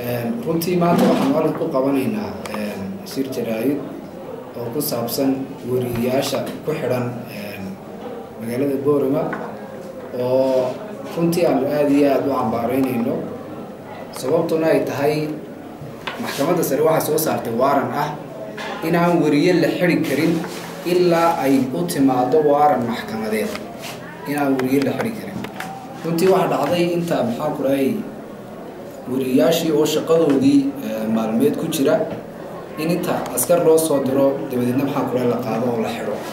runtii maanta waxaan halka ku qabanaynaa shir jaraayid oo ku saabsan weriyayaasha ku xidhan magaalada boorama oo runtii aanu aada iyo aada u cambaaraynayno sababtuna ay tahay maxkamadda sare waxay soo saartay waaran ah inaan weriye la xidi karin ilaa ay u timaado waaran maxkamadeed inaan weriye la xidi karin runtii waxaa dhacday inta maxaa ku dhahay weriyayaashii oo shaqadoodii maalmeed ku jira in inta askar loo soo diro dabadeedna maxaa ku dhahay la qaado oo la xidho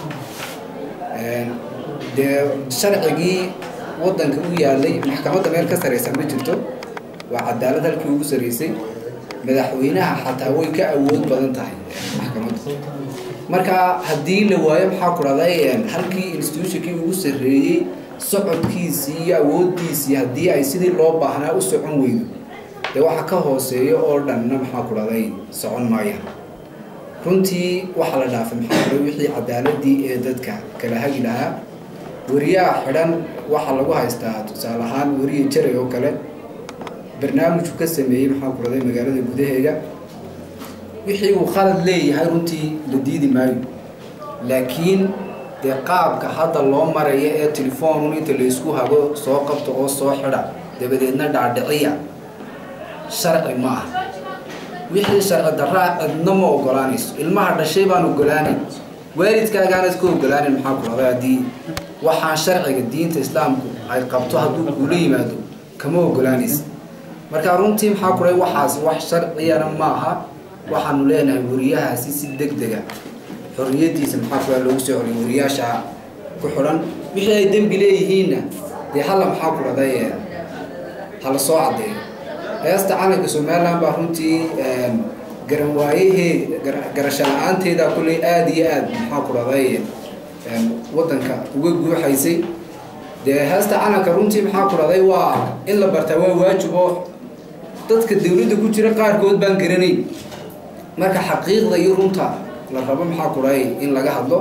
dee sharcigii waddanka u yaalay maxkamadda meel ka saraysa ma jirto waa cadaalad halkii ugu saraysay madaxweynaha xataa way ka awood badan tahay maxkamadda marka haddii la waayo maxaa ku dhahday halkii institutionkii ugu sarreeyey socodkiisii iyo awooddiisii haddii ay sidii loo baahnaa u socon weydo dee waxa ka hooseeyo oo dhanna maxaa ku dhahday socon maayaan runtii waxaa la dhaafay maxaa ku dhahay wixii cadaaladii ee dadka kala hagi lahaa weriyaha xidhan waxaa lagu haystaa tusaale ahaan weriye jaray oo kale barnaamijku ka sameeyey maxaa ku dhahday magaalada gudaheeda wixii uu khalad leeyahay runtii la diidi maayo laakiin dee qaabka hadda loo maraya ee telefoonun inta laysku hago soo qabto oo soo xidha dabadeedna dhaadhiciya sharci ma ah wixii sharci daraa cidna ma ogolaanayso ilmaha dhashay baan ogolaanayn waalidkaagaanad ka ogolaanan maxaa ku dhahday haddii waxaan sharciga diinta islaamku ay qabto hadduu kuula yimaado kama ogolaanaysa marka runtii maxaa ku dhahay waxaas wax sharciyana ma aha waxaanu leenahay weriyahaasi si deg dega xorriyaddiisa maxaa ku dhahay loogu soo xoriyo weriyaasha ku xidhan wixii ay dembi leeyihiinna dee halla maxaa ku dhahday hala soo caddeeyo heesta calanka somaliland baa runtii garan waayahee garasho la-aanteeda kulley aada iyo aada maxaa ku dhahday waddanka uga guuxaysay dee heesta calanka runtii maxaa ku dhahday waa in la bartaa waa waajib oo dadka dawladda ku jira qaarkood baan garanayn marka xaqiiqda iyo runta la rabo maxaa ku dhahay in laga hadlo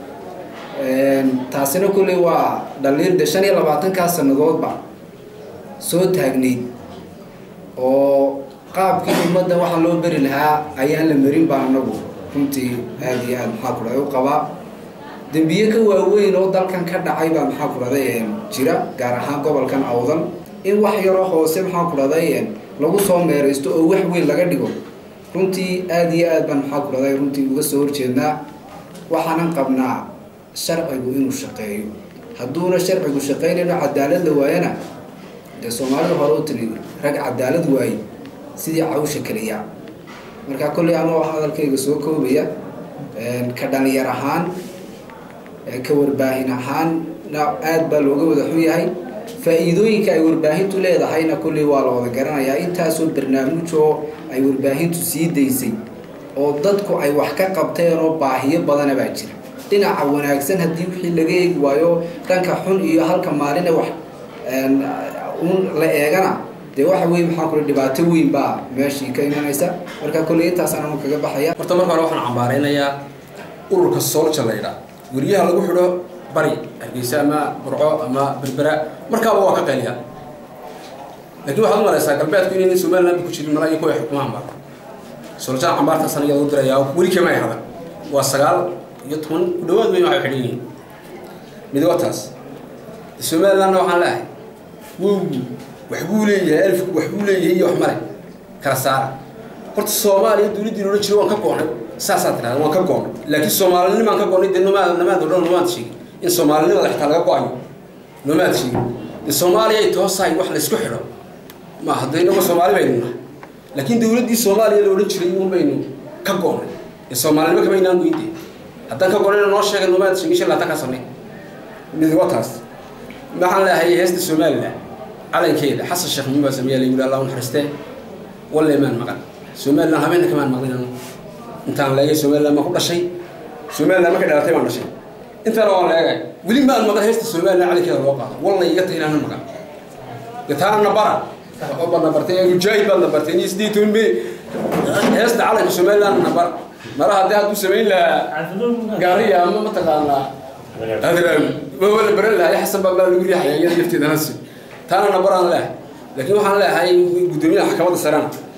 taasina kulley waa dhaliil de shan iyo labaatankaa sannadoodba soo taagnayd oo qaabkii ummadda waxaa loo beri lahaa ayaan la marin baa anagu runtii aada iyo aada maxaa ku dhahay u qabaa dembiye ka waaweyn oo dalkan ka dhacay baa maxaa ku dhahday jira gaar ahaan gobolkan awdal in wax yaroo hoose maxaa ku dhahday lagu soo meeraysto oo wax weyn laga dhigo runtii aada iyo aad baan maxaa ku dhahday runtii uga soo horjeednaa waxaanan qabnaa sharcigu inuu shaqeeyo hadduuna sharcigu shaqaynayno cadaalad la waayana dee soomaalida hore u tiri rag cadaalad waaye sidii cawsha keliya marka kolley anoo hadalkayga soo koobaya ka dhalinyar ahaan ka warbaahin ahaanna aada baa looga wada xun yahay faa-iidooyinka ay warbaahintu leedahayna kolley waa la wada garanayaa intaasoo barnaamijoo ay warbaahintu sii daysay oo dadku ay wax ka qabteen oo baahiyo badana baa jira dhinaca wanaagsan haddii wixii laga eegi waayo dhanka xun iyo halka maaline wax un la eegana dee waxa weye maxaa kule dhibaato weyn baa meeshii ka imanaysa marka kolley intaasaan anu kaga baxaya horta marka hore waxaan cambaaraynayaa ururka soolja la ydhaa weriyaha lagu xidho bari hargeysa ama burco ama berbera markaaba waa ka qayliya lakiin waxaad u malaysaa galbeedku inayna somaliland ku jirin mala iyo kuwa xukumaha mar sooljaha cambaartaasana iyaa lagu dirayaa weli kama ay hadan waa sagaal iyo toban ku dhawaad weyn waxay xidhan yihiin mid waa taas somalilandna waxaan leeahay wowgu waxbuu leeyahay alifku waxbuu leeyahay iyo wax male kala saara horta soomaaliya dawladdiina odhan jira waan ka goonay saasaa tirahda waan ka goonay laakiin soomaalinimaan ka goonay dee nomaad namaad odhan nomaad sheegin in soomaalinimada xitaa laga go-ayo nomaad sheegin dee soomaaliya ay toosahay wax laysku xidho ma hadda inago soomaali baynu nahay laakiin dawladdii soomaaliya la odhan jiray un baynu ka goonay ee soomaalinimo kama inaan goyntee haddaan ka goonayna noo sheegay nomaad sheegin shan laatan ka samey mid waa taas maxaan leehay heesta somaliland calankeeda xasan sheekh muxuud baa sameeya la yidhi allah u naxariistee walle maan maqan somaliland habeenna kamaan maqlin anu intaan leegay somaliland maan ku dhashay somaliland markay dhalatay baan dhashay intaana waan leegay weli maan maqan heesta somaliland calankeeda loo qaado walla iga tahay inaanan maqan gataana nabara waxba baad nabartay mujaahid baad nabartay ni sidii toban me heesta calanka somaliland nabar mara haddii hadduu samayn lahaa gaariya ama mataqaanaa adraawi ma wala baran lahaa xasan baa baa lagu riixaya iyada lafteeda nasi taana nabaraan leehay laakiin waxaan leeyahay guddoomiyaha maxkamadda sarena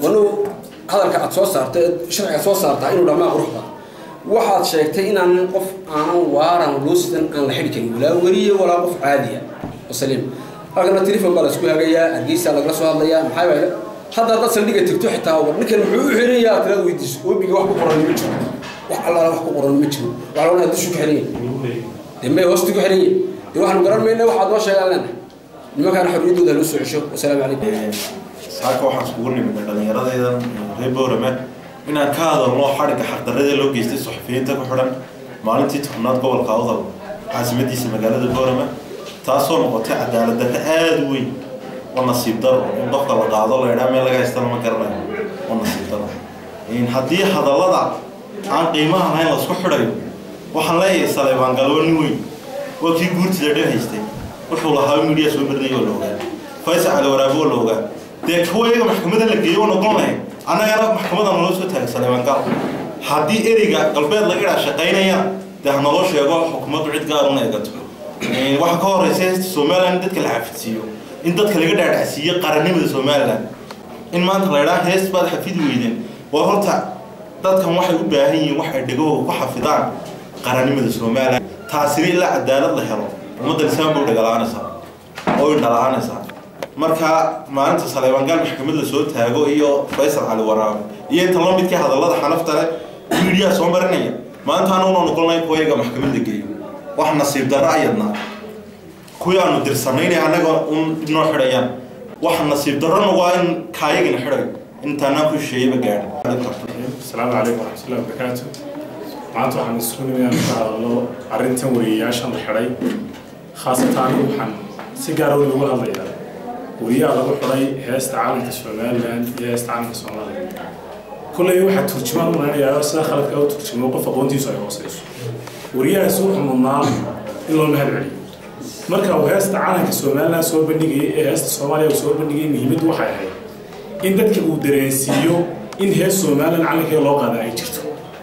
wanu hadalka aad soo saartay sharciga soo saartaa inuu dhamaa quruxda waxaad sheegtay inaan qof aanan waaran luusidan aan la xidhi karin walaa weliye walaa qof caadiya oo saliim halkana telefon baa la isku hagayaa hargeysa lagala soo hadlayaa maxaa yeele hadda haddaad saldhiga tigto xitaa war ninkan muxuu u xirayaa tiraad weydiiso oobiga wax ku qoran ma jiro wax allaala wax ku qoran ma jiro waxaa lagu dushu ku xiran yahay dee may hoosti ku xiran yahay dee waxaanu garan mayna waxaad noo sheegaan leenahay nimankaana xorriyaddooda loo soo cesho wasalaamu calaykum saaka waxaan iskugu nimidnay dhallinyaradaydan reer boorame inaan ka hadalno xadhigga xaqdarrada loo geystay suxufiyiinta ku xidhan maalintii tobnaad gobolka awdal caasimadiisa magaalada boorame taasoo noqotay cadaalad darre aada u weyn oo nasiib daro in qofka la qaado la idhaa meel laga haystana ma garanayo oo nasiib daro haddii hadallada aan qiimaha lahayn laisku xidhayo waxaan leeyahay saleebaan galwo nin weyn waa kii guurtida dhan haystay wuxuu lahaa midiya soo marnay oo la ogaa faysal cali waraabe oo la ogaa dee kuwa iyaga maxkamada la geeyo oo noqon lahayn annagana maxkamada naloo soo taagay saleebaan gal haddii ereyga galbeed laga idhaa shaqaynaya dee ha naloo sheego xukuumaddu cid gaaruna eegato waxaa ka horeysa heesta somalilan in dadka la xafidsiiyo in dadka laga dhaadhacsiiyo qarannimada somalilan in maanta la idhaa hees baad xafidi weydeen waa horta dadkan waxay u baahan yihiin wax ay dhegahooda ku xafidaan qarannimada somalilan taasina ilaa cadaalad la helo ummadda lisaan bay u dhagalaanaysaa oo ay dhala'aanaysaa marka maalinta saleebangaal maxkamad la soo taago iyo faysal cali waraabe iyo inta la midkii hadallada xanafta leh midiyaa soo marinaya maanta anuguna noqonay kuwa iyaga maxkamad la geeyo wax nasiib darro ayadna kuwii aanu dirsanayna annaga un noo xidhayaan wax nasiib darrona waa in kaayagina xidhayo intaanaan ku shisheeyaba gaadhin asalaamu calaykum waraxmatullahi wabarakaatu maanta waxaan isku nimid inaan ka hadalno arrintan wariyayaashan la xidhay khaasatan anigu waxaan si gaara weyn uga hadlayaa wariyaha lagu xidhay heesta caalamka somaliland iyo heesta caalamka soomaaliya kulley waxaa turjumaan u maleynayaa sida khaladka u turjumo qof aqoontiisu ay hooseyso wariyahaasi wuxuu mudnaa in loo mahad celiyo marka uu heesta caalamka somaliland soo bandhigayay ee heesta soomaaliya uu soo bandhigayay muhiimaddu waxay ahayd in dadka uu dareensiiyo in hees somaliland calankeeda loo qaada ay jirto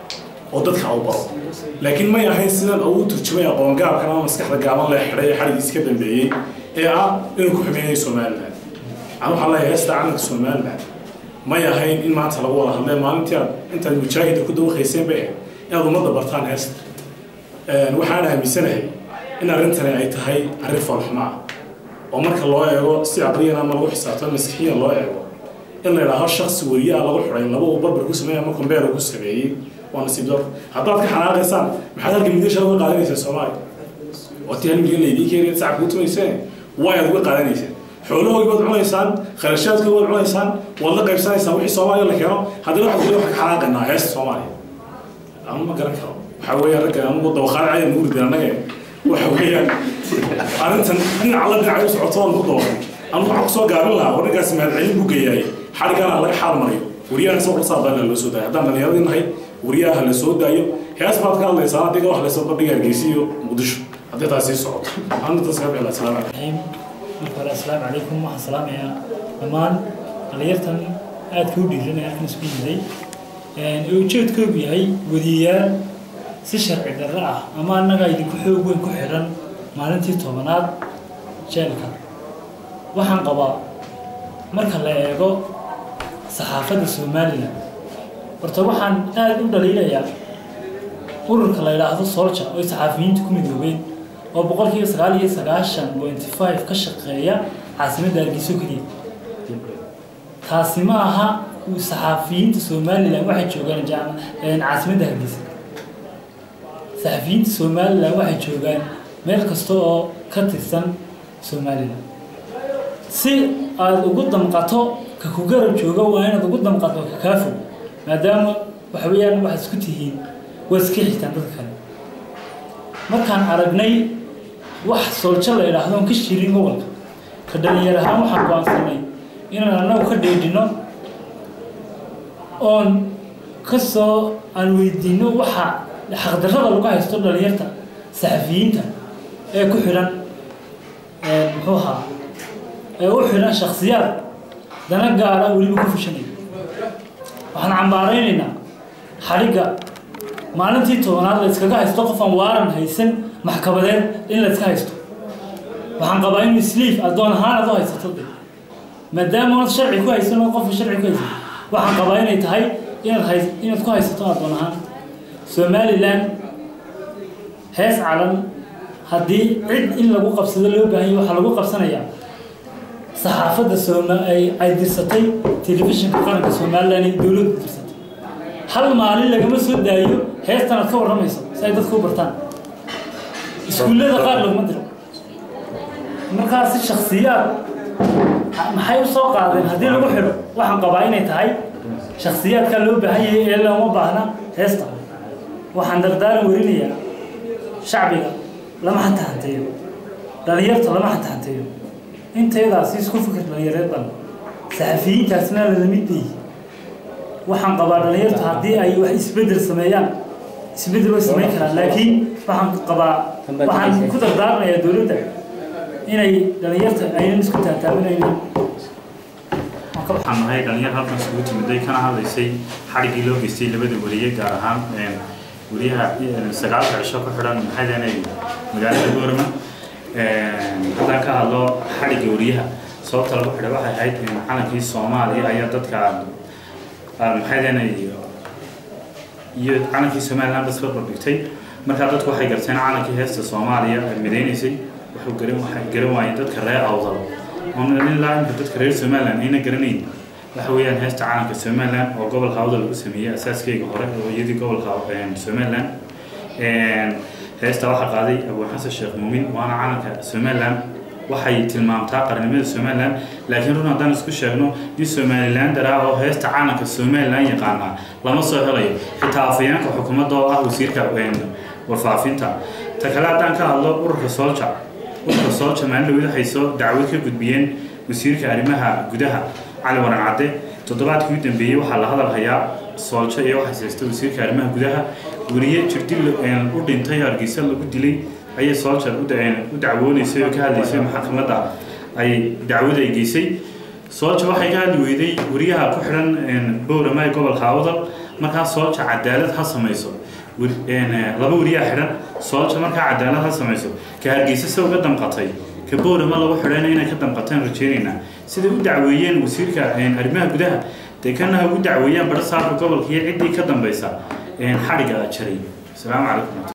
oo dadka u baro laakiin may ahayn sidan ugu turjumay aqoongaabkan ama maskaxda gaaban la xidhay ee xadhigiis ka dambeeyey ee ah inuu ku xumeynaya somaliland aan waxaan leeyahay heesta calanka somaliland may ahayn in maanta lagu wada hadlee maalintii aad intaad mujaahida ku dawaqayseen bay ahayd inaad ummadda bartaan heesta waxaan aaminsanahay in arrintani ay tahay arrin foolxumo ah oo marka loo eego si caqliyan ama lagu xisaabto maskixiyan loo eego in la idhaaho shaksi wariyaha lagu xidhay laba uu barbar ku sameeyay ama kombeer ku sameeyey waa nasiib daro haddaad ka xanaaqaysaan maxaad halka midasha uga qaadanaysaa soomaaliya waati hal milyan laydii keenaya sacabka u tumayseen waa aad uga qaadanayseen xoolahoogi baad cunaysaan kharashaadkoogi baad cunaysaan waad la qaybsanaysaan wixii soomaaliya la keeno haddana waxaad kule waxaan ka xanaaqaynaa heesta soomaaliya anu ma garan karo waxaa weeyaan ragga anugu dawaqaad caya nugu ridin annaga waxa weeyaan arrintan dhinaca la dhinacay u socoto waan ku dawaqay anu waxaan kusoo gaabin lahaa war ninkaasi mahadcelin buu geeyaay xadhigana laga xaal mariyo wariyaha isagoo qasaabana loo soo daayo haddaan dhallinyaradii nahay wariyaha la soo daayo hees baad ka hadlaysaan adiga wax laysa bandhiga hargeysa iyo muqdisho haddii taas sii socoto arintaas ka bixila asalaamu calaykum marka hore asalaamu calaykum waxaan salaamayaa dhammaan dhalinyartan aadka u dhiiranaya halkan isku yimiday ee ujeedkoodu yahay wadiyayaal si sharci darro ah ama annaga idinku xoog weyn ku xidhan maalintii tobanaad jeelka waxaan qabaa marka la eego saxaafadda somalilan horta waxaan aada u dhaliilayaa ururka la yidhaahdo solja oo saxaafiyiinta ku midoobeen oo boqolkiiba sagaal iyo sagaashan point five ka shaqeeya caasimadda hargeyso keliya taasi ma aha saxaafiyiinta somalilan waxay joogaan caasimadda hargeysa saxafiyiinta somalilan waxay joogaan meel kasta oo ka tirsan somalilan si aada ugu damqato ka ku garab jooga waa inaad ugu damqato ka kaa fog maadaama waxa weeyaan waxaad isku tihiin waad iska xitaan dadka kale markaan aragnay wax sooljo la idhaahdo on ka shirin gobolka ka dhalinyar ahaan waxaan go-aansanay inaan annagu ka dheedhino oon kasoo aan weydiino waxa xaqdarrada lagu haysto dhalinyarta saxafiyiinta ee ku xidhan muxuu ahaa ee u xidhan shaksiyaad dana gaara weliba ku fushanaya waxaan cambaaraynaynaa xadhigga maalintii tobanaad la yskaga haysto qof aan waaran haysan maxkamadeed in la yska haysto waxaan qabaa in isliif addoon ahaan aad u haysato de maadaama ood sharci ku haysan oo qofka sharci ku haysan waxaan qabaa inay tahay inaad hay inaad ku haysato addoon ahaan somalilan hees calan haddii cid in lagu qabsado loo baahanya waxaa lagu qabsanayaa saxaafadda sooma ay ay dirsatay telefishinka qaranka somalilan ee dowladdu dirsatay hal maalin lagama soo daayo heestan aad ka warramayso si ay dadku u bartaan iskuullada qaar laguma diro markaasi shaksiyaad maxay u soo qaadeen haddii lagu xidho waxaan qabaa inay tahay shaksiyaadka loo baahan yahay ee looma baahna heesta waxaan dardaaran werinayaa shacbiga lama xatahanteeyo dhalinyarta lama xatahanteeyo intaydaasi isku fikir dhalinyareed ban saxafiyiintaasna lalamid bay waxaan qabaa dhalinyartu haddii ay wax isbedel sameeyaan isbedel way samayn karaan laakiin waxaan qabaa waxaan ku dardaarmayaa dowladda inay dhalinyarta aynan isku taataabinaynin waxaan nahay dhalinyar halkan isugu timiday kana hadlaysay xadhiggii loo geystay labada wariye gaar ahaan wariyaha sagaalka cisho ku xidhan maxay magaalada goorama haddaan ka hadlo xadhigga wariyaha sababta lagu xidhay waxay ahayd calankii soomaaliya ayaa dadka maxay iyo calankii somaliland bas barbar dhigtay markaa dadku waxay garteen calankii heesta soomaaliya midaynaysay wuxuu garan waxay garan waayeen dadka reer awdal ilaa imka dadka reer somaliland ayna garanayn waxa weeyaan heesta calanka somaliland oo gobolka awdal lagu sameeyey asaaskeyga hore oo iyadii gobolka somaliland heesta waxaa qaaday abu xasan sheekh muumin waana calanka somaliland waxay tilmaamtaa qarnimada somaliland laakiin run haddaan isku sheegno in somaliland daraa oo heesta calanka somaliland yaqaanaa lama soo helayo xitaa afayeenka xukuumadda oo ah wasiirka warfaafinta ta kale haddaan ka hadlo ururka solja ururka solja maalin waxay soo dacwad ka gudbiyeen wasiirka arrimaha gudaha cali waran cadde toddobaadkii u dambeeyey waxaa la hadal hayaa sooljo iyo waxay haysta wasiirka arrimaha gudaha weriye jirdil u dhintay hargeysa lagu dilay ayay sooljar u dacwoonaysay oo ka hadlaysay maxkamadda ay dacwada ay geysay soolja waxay ka hadli weyday weriyaha ku xidhan bowrama ee gobolka awdal markaa soolja cadaalad ha samayso laba weriyaa xidhan soolja markaa cadaalad ha samayso ka hargeysa se uga damqatay ka bowrama lagu xidhayna inay ka damqataan rajeynaynaa siday u dacweeyeen wasiirka arrimaha gudaha dee kana ha ugu dacweeyaan bara saarka gobolka iyo ciddii ka dambaysa xadhigga jaray asalaamu calaykum